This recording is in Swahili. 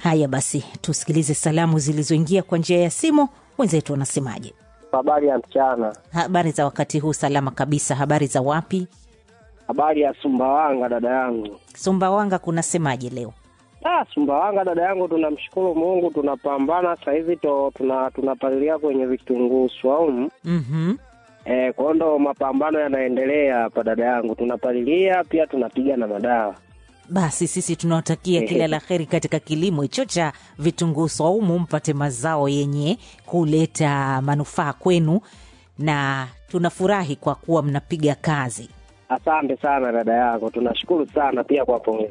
Haya basi, tusikilize salamu zilizoingia kwa njia ya simu. Wenzetu wanasemaje? Habari ya mchana. Habari za wakati huu? Salama kabisa. Habari za wapi? Habari ya Sumbawanga dada yangu. Sumbawanga kunasemaje leo? Ah, Sumbawanga dada yangu, tunamshukuru Mungu, tunapambana sasa hivi to tuna tunapalilia kwenye vitunguu swaumu. mm Eh, kwa hiyo ndo mapambano yanaendelea hapa dada yangu, tunapalilia pia tunapiga na madawa. Basi sisi tunawatakia kila la heri katika kilimo hicho cha vitunguu swaumu, mpate mazao yenye kuleta manufaa kwenu, na tunafurahi kwa kuwa mnapiga kazi. Asante sana dada yangu, tunashukuru sana pia kwa pongezi